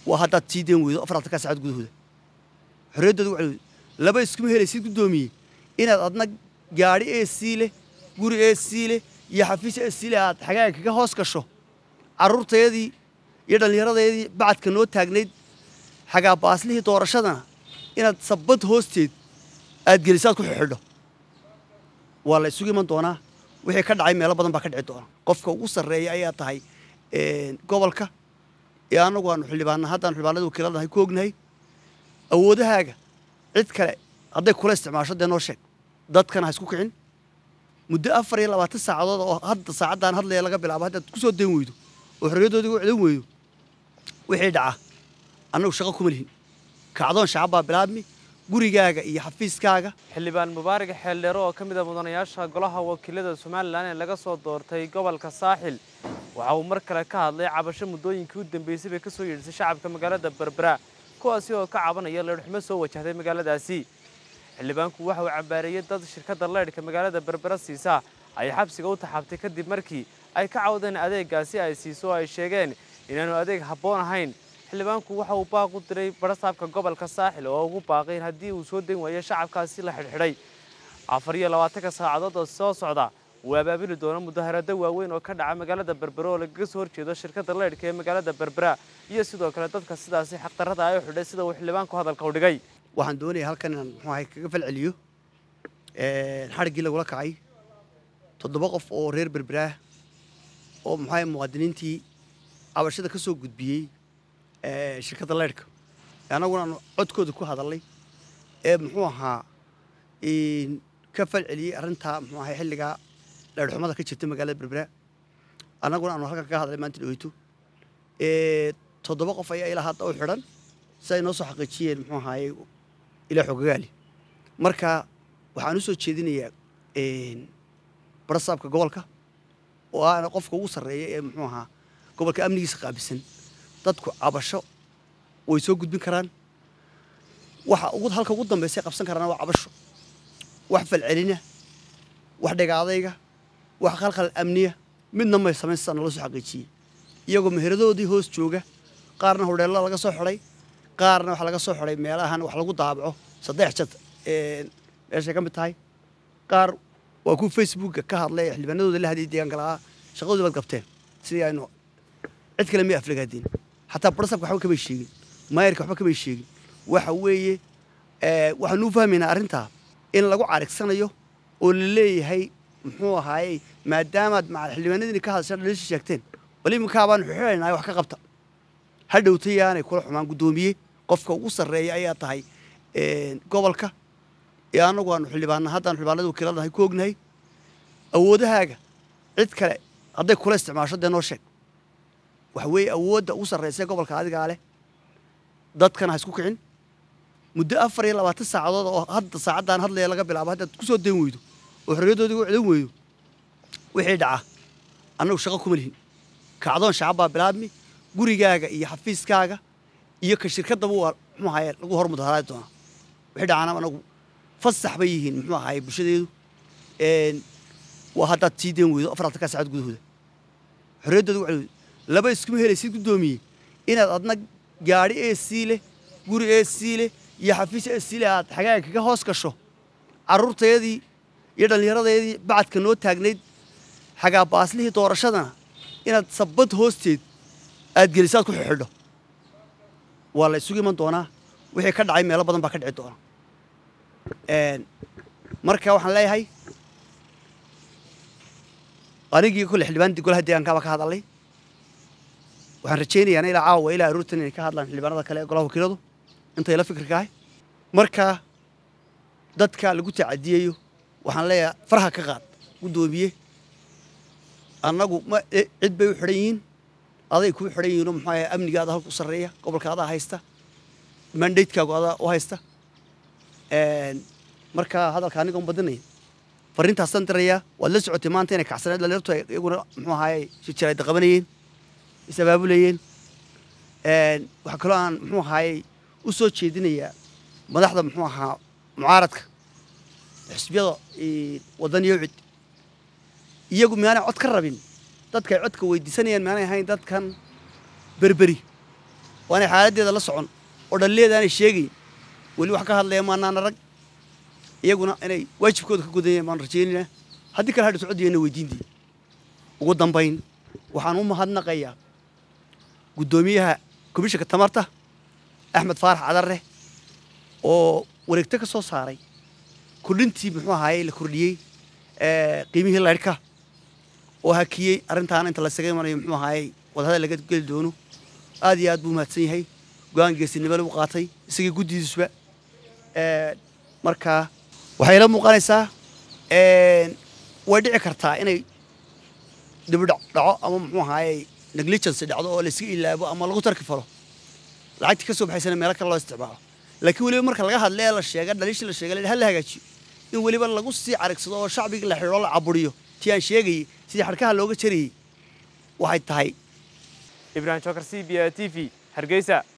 waa haddaad sii deen weydo afartanka saacad gudahooda xorriyaddooda waxay laba iskuma helaysid guddoomiye inaad adna gaadhi ee sii leh guri ee sii leh iyo xafiis ee sii leh aad xagaaga kaga hoos gasho carruurteedii iyo dhallinyaradeedii bacadka noo taagnayd xagaa baaslihii doorashadana inaad sabbad hoosteed aad gelisaad ku xidho waa la isugu iman doonaa wixii ka dhacay meelo badan baa ka dhici doona qofka ugu sarreeya ayaa tahay gobolka ee annagu aanu xildhibaana haddaan xildhibaanada wakiiladahay ku ognahay awoodahaaga cid kale hadday kula isticmaasho dee noo sheeg dadkana ha isku kicin muddo afar iyo labaatan saacadood oo hadda saacaddaan hadlaya laga bilaabo haddaad ku soo dayn weydo oo xorriyaddoodii u celin weydo wixii dhaca annagu shaqo kuma lihin kacdoon shacab baa bilaabmi gurigaaga iyo xafiiskaaga xildhibaan mubaarak xeeldheero oo ka mid a mudanayaasha golaha wakiilada somalilan ee laga soo doortay gobolka saaxil waxa uu mar kale ka hadlay cabasho muddooyinkii u dambeysay bay ka soo yeedhisay shacabka magaalada berbera kuwaasi oo ka cabanaya leedhxumo soo wajahday magaaladaasi xildhibaanku waxa uu cambaareeyey dad shirkadda leydhka magaalada berbera siisa ay xabsiga u taxaabtay kadib markii ay ka cawdeen adeeggaasi ay siiso oo ay sheegeen inaanu adeeg habboon ahayn xildhibaanku waxa uu baaq u diray barasaabka gobolka saaxil oo ugu baaqay in haddii uu soo dayn waayo shacabkaasi la xidhxidhay afar iyo labaatanka saacadood oo soo socda uu abaabili doono mudaharado waaweyn oo ka dhaca magaalada berbera oo lagaga soo horjeedo shirkadda leydhka ee magaalada berbera iyo sidoo kale dadka sidaasi xaqdarrada ay u xidhay sida uu xildhibaanku hadalka u dhigay waxaan doonayaa halkan inaan muxuu ahay kaga falceliyo xadhiggii lagula kacay toddoba qof oo reer berberaah oo muxuu ahay muwaadiniintii cabashada ka soo gudbiyey shirkadda leydhka annaguna aanu codkooda ku hadalnay ee muxuu ahaa ka falceliyey arrintaa muxuu ahay xilligaa leydhxumada ka jirta magaalada berbera annaguna aanu halkan kaga hadlay maanta dhaweyto toddoba qof ayaa ilaa hadda u xidhan si ay noo soo xaqiijiyeen muxuu ahaaye ilaa xogagaali marka waxaan u soo jeedinayaa barasaabka gobolka oo aana qofka ugu sarreeya ee muxuu ahaa gobolka amnigiisa qaabisan dadku cabasho way soo gudbin karaan waxa ugu halka ugu dambaysa qabsan karaan waa cabasho wax falcelina wax dhigaadayga wax khalkhal amniya midna may samayn sidaa nala soo xaqiijiyey iyagoo meheradoodii hoos jooga qaarna hodheella laga soo xidhay qaarna waxaa laga soo xidhay meelahan wax lagu daabaco saddex jad meeshay ka mid tahay qaar waa kuwa facebooka ka hadlay ee xildhibaanadooda la hadiyay deegaanka lahaa shaqadoodii baad qabteen sidii aynu cid kale may aflagaadeen xataa barasabka waxba kamay sheegin maayarka waxba kamay sheegin waxa weeye waxaanu u fahmaynaa arrintaa in lagu carigsanayo oo la leeyahay muxuu ahaayey maadaamaad xildhibaanadiini ka hadasha dhaliisha sheegteen bal iminkaa baanu xixinaynaa wax ka qabta ha dhowtayaanay kula xumaan guddoomiye qofka ugu sarreeya ayaa tahay gobolka ee annagu aanu xildhibaana haddaan xildhibaanada wakiiladahay ku ognahay awoodahaaga cid kale hadday kula isticmaasho dee noo sheeg waxa weeye awoodda ugu sarraysa gobolka adigaa leh dadkana ha isku kicin muddo afar iyo labaatan saacadood oo hadda saacaddaan hadlaya laga bilaabo haddaad ku soo dayn weydo oo xorriyaddoodii u celin weydo wixii dhaca annagu shaqo kuma lihin kacdoon shacab baa bilaabmi gurigaaga iyo xafiiskaaga iyo ka shirkaddaba waa muxuu ahaye lagu hor mudaharaadi doonaa wixii dhacana anagu fasax bay yihiin muxuu ahaye bulshadeedu waa haddaad sii dayn weydo afartanka saacad gudahooda xorriyaddooda waxay laba iskuma helaysid guddoomiye inaad adna gaadhi ee sii leh guri ee sii leh iyo xafiis ee sii leh aad xagaaga kaga hoos gasho carruurteedii iyo dhallinyaradeedii bacadka noo taagnayd xagaa baaslihii doorashadana inaad sabbad hoosteed aad gelisaad ku xidho waa la isugu iman doonaa wixii ka dhacay meelo badan baa ka dhici doona marka waxaan leeyahay anigii kule xildhibaanadii golaha deegaankaa baa ka hadalay waxaan rajaynayaa ilaa caawa ilaa aroortan inay ka hadlaan xildhibaanada kale ee golaha wakiiladu intay la fikirka ahay marka dadka lagu tacadiyayo waxaan leeyahay farha ka qaad guddoomiye annagu ma cid bay u xidhan yihiin aday kuu xidhan yihiinoo muxuu ahay amnigaada halku sarreeya gobolka adaa haysta mandatekaagu adaa u haysta marka hadalka aniga un badinaya farriintaasaan dirayaa waad la socotay maanta inay kacsaneed dhalinyartu ay iyaguna muxuu ahaye shijiraayda qabanayeen is abaabulayeen waxaa kaloo aan muxuu ahaayey u soo jeedinayaa madaxda muxuu ahaa mucaaradka xisbiyada waddan iyo cid iyagu miyaanay cod ka rabin dadka ay codka weydiisanayaan miyaanay ahayn dadkan berberi waa inay xaaladdeeda la socon oo dhallileedaanay sheegayn weli wax ka hadlaya maanaan arag iyaguna inay waajibkooda ka gudanyeen baan rajaynaynaa haddii kale hadha socodiyana weydiintii ugu dambayn waxaan u mahadnaqayaa guddoomiyaha komishanka tamarta axmed faarax cadarre oo wareegto ka soo saaray kordhintii muxuu ahaaye la kordhiyey qiimihii laydhka oo hakiyey arrintaana inta lasaga imanayo muxuu ahaaye wadahada laga geli doono aad iyo aad buu mahadsan yahay go-aan geesinimo lagu qaatay isagii guddidiisuba markaa waxay la muuqanaysaa way dhici kartaa inay dibidhac dhaco ama muxuu ahaaye negligence dhacdo oo layska ilaabo ama lagu tarki falo lacagtii ka soo baxaysana meelo kale loo isticmaalo laakiin weliba marka laga hadla ee la sheega dhaliishii la sheega ha la hagaajiyo in weliba lagu sii carigsado oo shacbigii la xidho la caburiyo tii aan sheegayey sidii xadhkaha looga jarayey waxay tahay ibrahim jokar c b a t v hargeysa